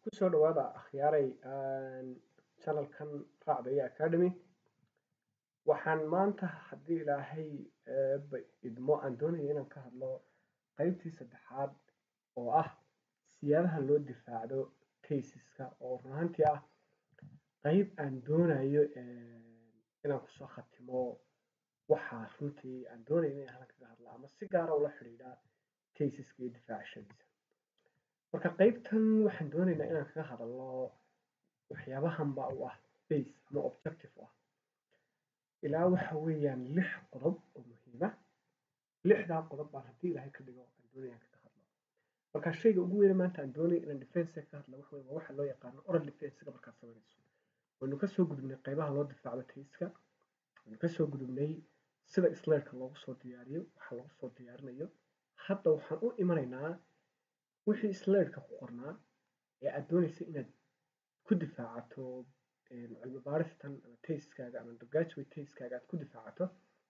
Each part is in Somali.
kusoo dhawaada akhyaaray channelkan raacdaya academy waxaan maanta haddii ilaahay eeba idmo aan doonaya inaan ka hadlo qeybtii saddexaad oo ah siyaabaha loo difaacdo taysiska oo run ahaantii ah qeyb aan doonayo inaan kusoo khatimo waxaa runtii aan doonayo inaan halkan kaga hadla ama si gaara ula xidhiidha taysiska iyo difaacashadiisa marka qeybtan waxaan doonaynaa inaan kaga hadalno waxyaabahanba u ah base ama objective u ah ilaa waxa weeyaan lix qodob oo muhiima lixdaa qodob baan haddii ilaahay ka dhigo aan doonaya kaga hadlo marka shayga ugu weyne maanta aan doonaya inaan defense ka hadla waxa waa waxa loo yaqaano oral defensega markaad sameynayso waynu kasoo gudubnay qeybaha loo difaacdo tayska waynu kasoo gudubnay sida slaidka loogu soo diyaariyo waxa loogu soo diyaarinayo hadda waxaan u imanaynaa wixii slaidka ku qornaa ee aad doonaysa inaad ku difaacato cilmi baaristan ama tayskaaga ama undergraduate tayskaaga aad ku difaacato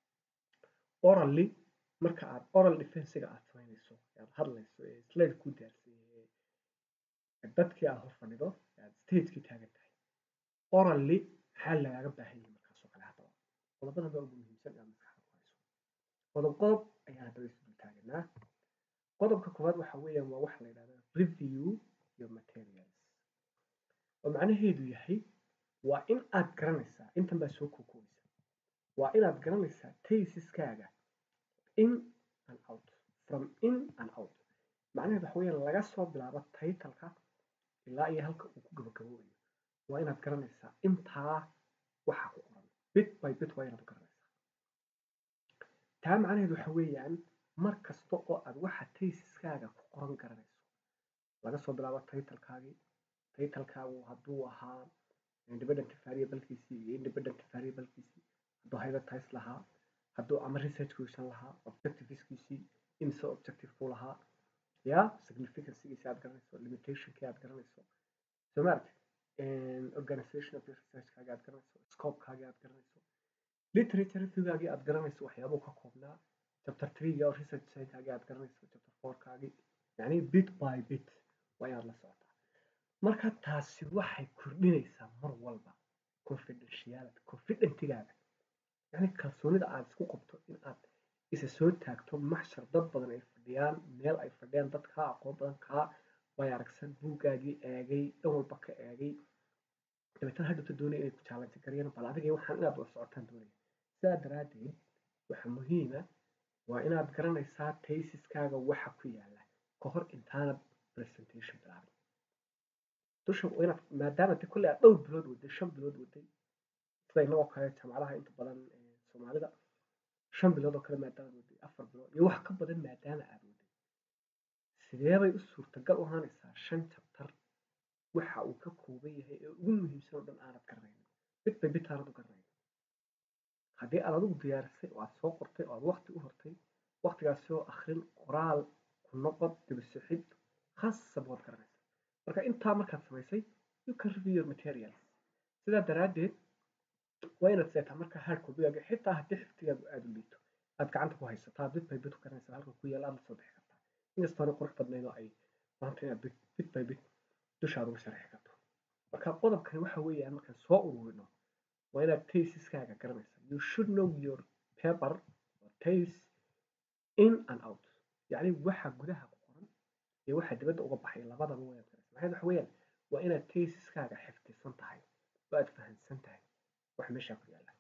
orally marka aad oral defensiga aad sameynayso aad hadlayso ee slide ku diyaarsan yahay dadkii aad hor fadhido aad stagekii taagan tahay orally maxaa lagaaga baahan yahay markaasoo kale haddaba qodobadan baa ugu muhiimsan inaad maskaxda ku hayso qodob qodob ayaan haddaba isu dul taaganaa qodobka koowaad waxa weeyaan waa waxa la yidhahda review your materials oo macnaheedu yahay waa in aad garanaysaa intan baa soo kookoobaysa waa inaad garanaysaa taysiskaaga in and out from in and out macnaheedu waxa weeyaan laga soo bilaabo taytalka ilaa iyo halka uu ku gabagaboobayo waa inaad garanaysaa intaa waxa ku qoran bit by bit waa inaad garanaysaa taa macnaheedu waxa weeyaan mar kasta oo aad waxa taysiskaaga ku qoran garanayso laga soo bilaabo taytalkaagii taytalkaagu hadduu ahaa independent variablekiisii iyo independent variablekiisii hadduu hypothese lahaa hadduu ama research question lahaa objectiveskiisii imse objective ku lahaa ya significancegiisi aad garanayso limitationkii aad garanayso soo maaragti organization of your researchkaagi aad garanayso scopekaagi aad garanayso literature reviewgaagii aad garanayso waxyaabuu ka koobnaa chapter three oo research science-kaagi aad garanayso chapter four kaagi yacni bit by bit waa inaad la socotaa marka taasi waxay kordhinaysaa mar walba confidentiality confidentigaaga yacni kalsoonida aad isku qabto in aad isa soo taagto maxshar dad badan ay fadhiyaan meel ay fadhiyaan dad kaa aqoon badan kaa way aragsan buuggaagii eegay dhan walba ka eegay dabeetana hadhowta doonaya inay ku challenge gareeyaan bal adiga waxaan inaad la socotaan doonaya sidaa daraaddeed waxa muhiima waa inaad garanaysaa taysiskaaga waxa ku yaala ka hor intaanad presentation bilaabin dusha inaad maadaama de kolley aad dhowr bilood waday shan bilood waday sida inagoo kale jaamacadaha inta badan soomaalida shan bilood oo kale maadaama waday afar bilood iyo wax ka badan maadaama aad waday sidee bay u suurtagal u ahaanaysaa shan jabtar waxa uu ka kooban yahay ee ugu muhiimsan oo dhan aanad garanaynin bit by bit aanad u garanaynin haddii aad adigu diyaarisay oo aad soo qortay oo aad waqti u hortay waqtigaasi oo akhrin qoraal ku noqod dibisixid khasab waad garanaysaa marka intaa markaad samaysay you can review your materials sidaa daraaddeed waa inaad seetaa marka hard copygaaga xitaa haddii xifdigaagu aada u liito aad gacanta ku haysataa bit by bit u garanaysaa halka ku yaala aad la soo bixi kartaa inkastoona qurux badnayn oo ay maanta inaad bit by bit dushaada uga sharxi karto marka qodobkani waxa weeyaan markaan soo ururino waa inaad taysiskaaga garanaysaa you should know your paper or taste in and out yacni waxa gudaha ku qoran iyo waxa dibadda uga baxay labadaba waa inaad garanaysaa maxay waxa weeyaan waa inaad taysiskaaga xifdisan tahay oo aad fahansan tahay wax meesha ku yaala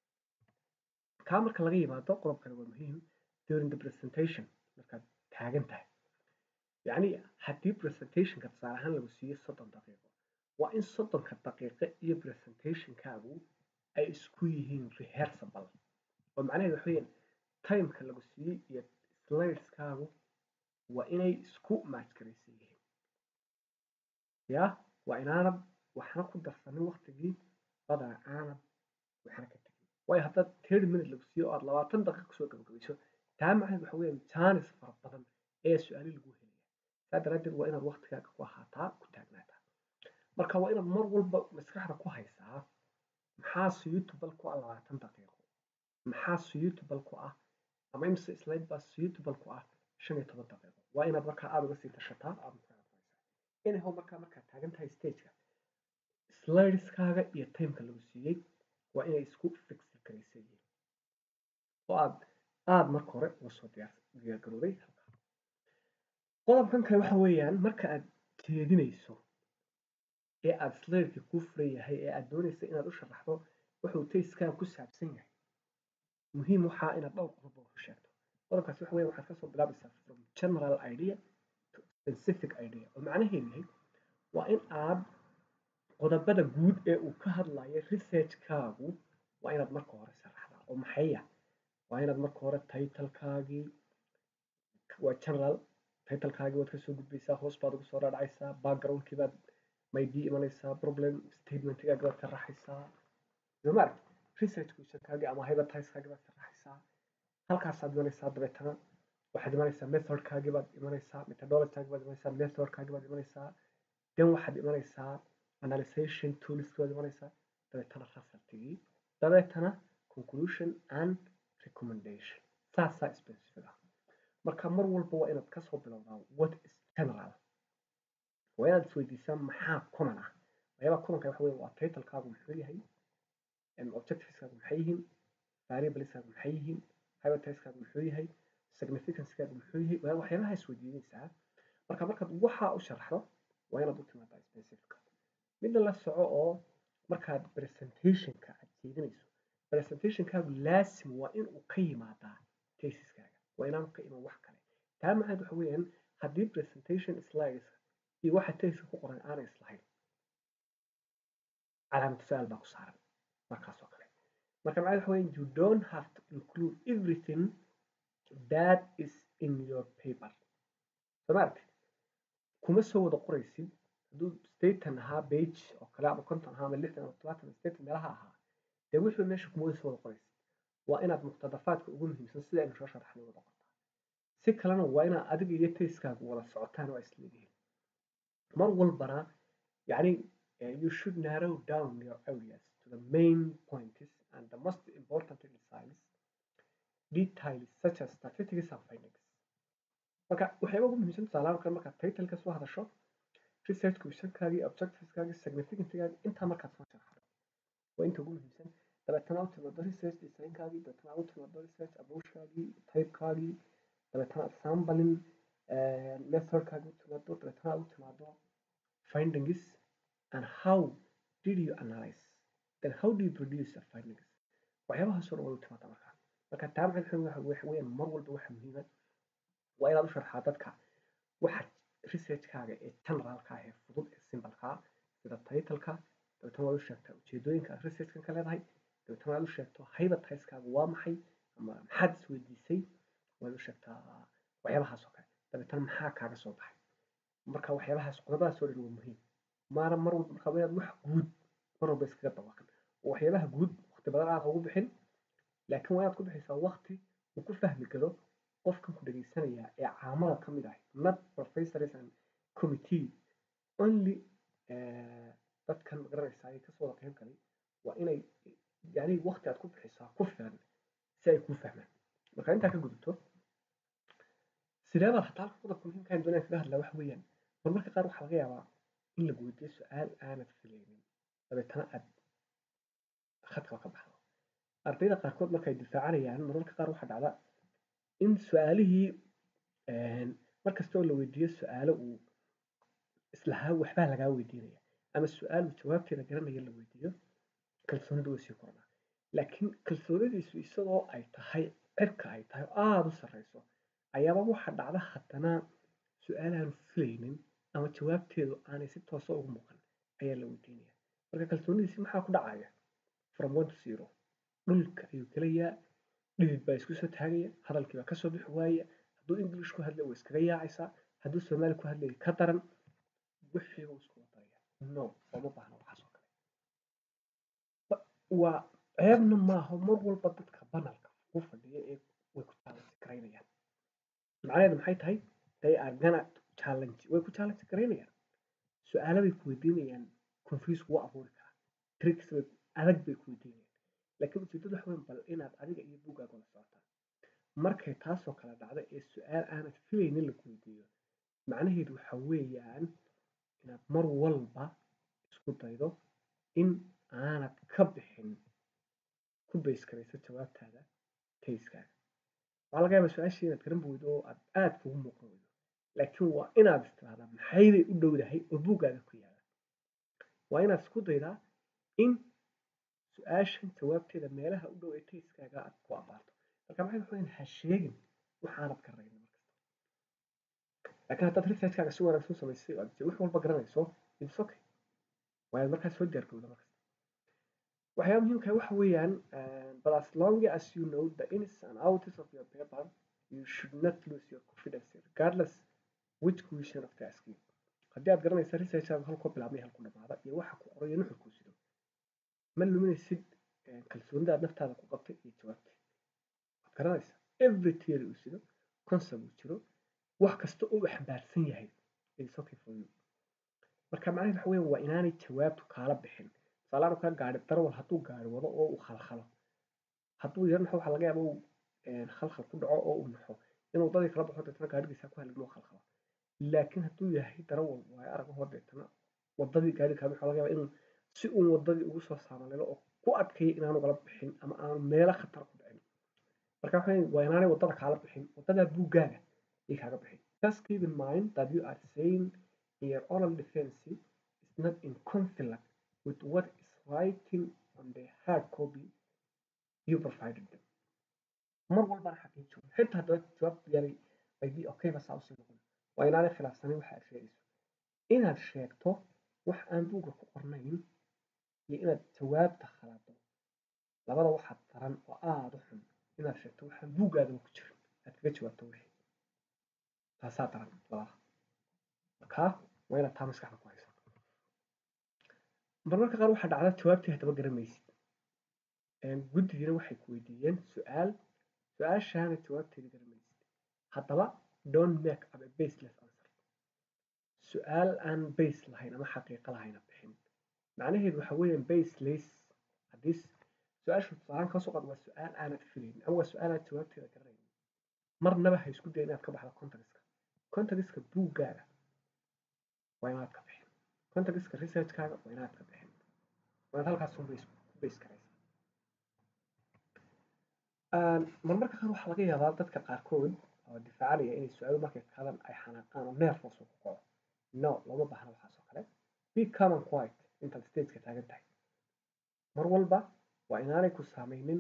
kaa marka laga yimaado qodobkani waa muhiim during the presentation markaad taagan tahay yacni haddii presentationka tusaale ahaan lagu siiyo soddon daqiiqo waa in soddonka daqiiqo iyo presentationkaagu ay isku yihiin rehearsable oo macnaheedu waxa weeyaan timeka lagu siiyey iyo slideskaagu waa inay isku matchgaraysan yihiin ya waa inaanad waxna ku darsanin waqtigii badanaa aanad waxna ka tegin waayo haddaad thirty minute lagu siiyo oo aad labaatan daqiiqa kusoo gabagabayso taa macnaheedu waxa weeyaan jaanis fara badan ee su-aali lagu helaya saa daraaddeed waa inaad waqtigaaga ku ahaataa ku taagnaataa marka waa inaad mar walba maskaxda ku haysaa maxaa suitable ku ah labaatan daqiiqo maxaa suitable ku ah ama imse slide baa suitable ku ah shan iyo toban daqiiqo waa inaad markaa aada uga sii tashataa aada maskaxda ku haysaa anyhow markaa markaad taagan tahay stageka slideskaaga iyo timeka lagu siiyey waa inay isku fixi karaysa yihiin oo aad aada marka hore uga soo diyaar garooday halkaa qodobkan kale waxa weeyaan marka aad jeedinayso ee aada slideka kuu furan yahay ee aad doonaysa inaad u sharaxdo wuxuu tayskaaga ku saabsan yahay muhiim waxaa inaad dhowr qodob oo sheegto qodobkaasi waxa weeye waxaad kasoo bilaabaysaa from general idea to specific idea oo macnaheedu yahay waa in aad qodobada guud ee uu ka hadlayo researchkaagu waa inaad marka hore sharaxdaa oo maxaya waa inaad marka hore titlekaagii waa general titlekaagii waad kasoo gudbaysaa hoos baad ugu soo dhaadhacaysaa backgroundkii baad maydii imanaysaa problem statementgaagi baad sharaxaysaa somaaragt research questionkaagii ama hypothesekaagii baad sharaxaysaa halkaasaad imanaysaa dabeetana waxaad imanaysaa methodkaagii baad imanaysaa methodologykaagii baad imanaysaa methodkaagii baad imanaysaa then waxaad imanaysaa analyzation toolskii baad imanaysaa dabeetana resultigii dabeetana conclusion and recommendation saasaa specific ah marka mar walba waa inaad kasoo bilowdaa what is general waa inaad isweydiisaa maxaa common ah waxyaabaha commonka waxa weye waa titlekaagu muxuu yahay objectiveskaagu maxay yihiin variableskaagu maxay yihiin hypotheseskaagu muxuu yahay significancekaagu muxuu yahay waxyaabaha isweydiinaysaa marka markaad waxaa u sharaxdo waa inaad u timaadaa specific midna la soco oo markaad presentationka aad jeedinayso presentationkaagu laasim waa inuu ka yimaadaa tesiskaaga waa inaanu ka iman wax kale taa macnaheed waxa weeyaan haddii presentation slides iyo waxa tesiska ku qoran aanay islahayn calaamatu su-aal baa ku saaran markaas oo kale marka macnaheed waxa weeyaan you don't have to include everything that is in your paper soo maaragti kuma soo wada qoraysid hadduu staten ahaa page oo kale ama konton ahaa ama lixdan ama todobaatan ama staten meelaha ahaa dee wixii meesha kuma wada soo wada qoraysid waa inaad muqtadafaadka ugu muhiimsan sida aynu soo sharaxnay wada qortaa si kalena waa inaad adiga iyo tayskaagu wada socotaan oo isleeyihiin mar walbana yacni you should narrow down your areas to the main points and the most important details details such as statistics and findings marka waxyaaba ugu muhiimsan tusaalahaan kale markaad titleka soo hadasho research questionkaagii objectiveskaagii significancegaagii intaa markaad soo sharaxdo waa inta ugu muhiimsan dabeetana u timaado research designkaagii dabeetana u timaado research approachkaagii typekaagii dabeetana sampling methodkaagii u timaado dabeetana u timaado findings and how did you analyze then how do you produce the findings waxyaabahaasoo dhan way u timaada markaa marka taa maxay waxa weeyaan mar walba waxa muhiima waa inaad u sharxaa dadka waxa researchkaaga ee generalka ah ee fudud ee simbalka sida titleka dabeetana waad u sheegtaa ujeedooyinka aad researchkan ka leedahay dabeetana waad u sheegto hypotheseskaaga waa maxay ama maxaad isweydiisay waad u sheegtaa waxyaabahaas oo kale dabeetana maxaa kaaga soo baxay marka waxyaabahaas qodobadaas oo dhan waa muhiim maana mar walba marka inaad wax guud mar walba iskaga dabaqan oo waxyaabaha guud waqti badan aad ugu bixin laakiin waa inaad ku bixaysaa waqti uu ku fahmi karo qofkan ku dhegeysanaya ee caamada ka mid ah not professors and committee only dadkan magaranaysaa ay kasoo wada qeyb galay waa inay yani waqti aad ku bixisaa ku filan si ay kuu fahmaan marka intaa ka gudubto sideebaad hataa qodobka muhiimka doonaya kaga hadlaa waxa weeyaan marmarka qaar waxaa laga yaabaa in lagu weydiiyo su-aal aanad filaynin dabeetana aad khadkaba ka baxdo ardayda qaarkood markay difaacanayaan marmarka qaar waxaa dhacda in su-aalihii markasta oo la weydiiyo su-aalo uu islahaa waxbaa lagaa weydiinaya ama su-aal uu jawaabteeda garanaya la weydiiyo kalsoonidu way sii korodhaa laakiin kalsoonidiisu isagoo ay tahay cirka ay tahay oo aada u sarreyso ayaaba waxa dhacda haddana su-aalaanu filaynin ama jawaabteedu aanay si toosa ugu muuqan ayaa la weydiinaya marka kalsoonidiisi maxaa ku dhacaya from one to zero dhulka ayuu gelayaa dhidid baa isku soo taagaya hadalkii baa kasoo bixi waaya hadduu english ku hadlay way iskaga yaacaysaa hadduu soomaali ku hadlay ka daran wixii uu isku wadaraya no ooma baahna waxaas oo kale waa ceebna maaha mar walba dadka banalka ku fadhiya ee way ku challenge garaynayaan macnaheedu maxay tahay they are gonna challenge way ku challenge garaynayaan su-aalo bay ku weydiinayaan confuse kugu abuuri karaa tricks adag bay ku weydiinayaan laakiin ujeedadu waxa weyn bal inaad adiga iyo buuggaaga la socotaan markay taasoo kale dhacdo ee su-aal aanad filaynin lagu weydiiyo macnaheedu waxa weeyaan inaad mar walba isku daydo in aanad ka bixin ku base garayso jawaabtaada tayskaaga waxaa laga yaabaa su-aashii inaad garan weydo oo aad aada kugu muuqan weydo laakiin waa inaad istiraahdaa maxaybay u dhowdahay oo buuggaaga ku yaala waa inaad isku daydaa in su-aashan jawaabteeda meelaha u dhow ee tayskaaga aad ku abaarto marka maxay waxweyn ha sheegin waxaanad garanayn markasta laakiin haddaad researchkaaga si wanaagsan u samaysay oo aad wax walba garanayso it's okay waayaad markaas soo diyaargowda markasta waxyaaba muhiimka waxa weeyaan but as long as you know the ins and outs of your paper you should not lose your confidence regardless which question of the asking haddii aad garanaysa researchaaga halkuu bilaabmay halku dhamaada iyo waxa ku qorayo nuxurkuu sido ma luminaysid kalsoonida aad naftaada ku qabtay iyo jawaabta waad garanaysaa every theory uu sido concept uu jiro wax kasta uu xambaarsan yahay it's okay for you marka macnaheed waxa weeyaan waa inaanay jawaabtu kaala bixin tusaalahaan kaa gaari darawal hadduu gaari wado oo uu khalkhalo hadduu yar naxo waxaa laga yaaba uu khalkhal ku dhaco oo uu naxo inuu dadii kala baxo deetana gaarigiisa ku halgmo khalkhalo laakiin hadduu yahay darawal waayo arag ahoo deetana wadadii gaari kala baxo laga yaaba inuu si uun wadadii ugu soo saamalelo oo ku adkeeya inaanu kala bixin ama aanu meelo khatar ku dhicin marka waxa waa inaanay wadada kaala bixin wadadaa buuggaaga ay kaaga bixin just keep in mind that you are saying in your oral defense is not in conflict with what is writing on the hard copy you provided them mar walbana xaqiijo xitaa haddaad jawaab yaray maybe okay ba saa usii noqon waa inaanay khilaafsanin waxa aad sheegayso inaad sheegto wax aan buugga ku qornayn iyo inaad jawaabta khalado labada waxaad daran oo aada u xun inaad sheegto waxaan buuggaadaba ku jirin aad kaga jawaabto wixii taasaa daran labada markaa waa inaad taa maskaxda ku hayso marmarka qaar waxaa dhacda jawaabtii haddaba garamaysid guddigiina waxay ku weydiiyeen su-aal su-aashaana jawaabteeda garamaysid haddaba don't make up a baseless answer su-aal aan base lahayn ama xaqiiqo lahayn bixin macnaheedu waxa weeyaan baseless haddii su-aashu tusaalaan kasoo qaad waa su-aal aanad filayn ama waa su-aal aad jawaabteeda garanayn marnaba ha isku day inaad ka baxdo contextka contextka buuggaaga waa inaad ka bixin contextka researchkaaga waa inaad ka bixin waa inaad halkaas un base ku base garaysaa marmarka qaar waxaa laga yaabaa dadka qaarkood oo difaacanaya inay su-aalo markay kadan ay xanaaqaan oo nervous uu ku kaco no looma baahna waxaas oo kale be calm and quiet intaad stageka taagan tahay mar walba waa inaanay ku saameynin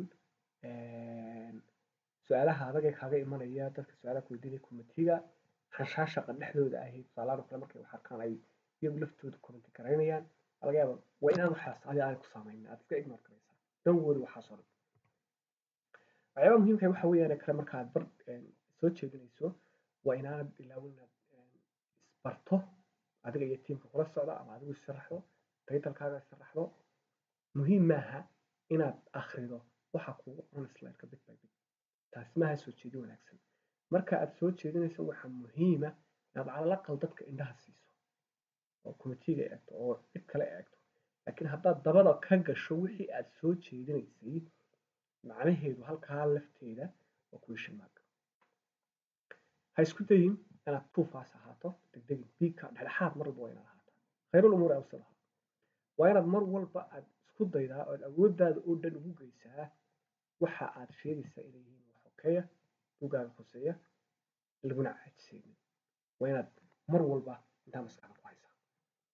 su-aalaha adag ee kaaga imanaya dadka su-aalaha kuweydiinaya committeega xanshaashaqa dhexdooda ahayd tusaalahan oo kale markay wax arkaan ay iyagu laftooda commenti garaynayaan laga yaaba waa inaan waxaas adi aanay ku saameynin aad iska ignore garaysaa don't worry waxaas oo dhan waxyaabaha muhiimka waxa weeyaan kale marka aad bar soo jeedinayso waa inaanad ilaawin inaad isbarto adiga iyo tiimka kula socda ama adigu isharaxdo taytalkaaga isharaxdo muhiim maaha inaad akhrido waxa kuugu qoran slideka bit by bit taasi maaha soo jeedin wanaagsan marka aad soo jeedinayso waxaa muhiima inaad calalaqal dadka indhaha siiso oo committeega eegto oo cid kale eegto laakiin haddaad dabada ka gasho wixii aad soo jeedinaysay macnaheedu halkaa lafteeda waa question mark ha isku dayin inaad tuufaas ahaato degdegin biigka dhexdhexaad mar walba waa inaad ahaataa khayrul umuur awsadaha waa inaad mar walba aad isku daydaa ood awooddaada oo dhan ugu geysaa waxa aad sheegaysaa inay yihiin wax okeeya buuggaaga hoseeya laguna caajisaynin waa inaad mar walba intaa maskaxda ku haysaa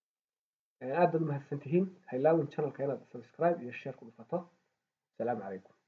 aad baad umahadsan tihiin ha ilaawin channelka inaad subscribe iyo share ku dhufato asalaamu calaykum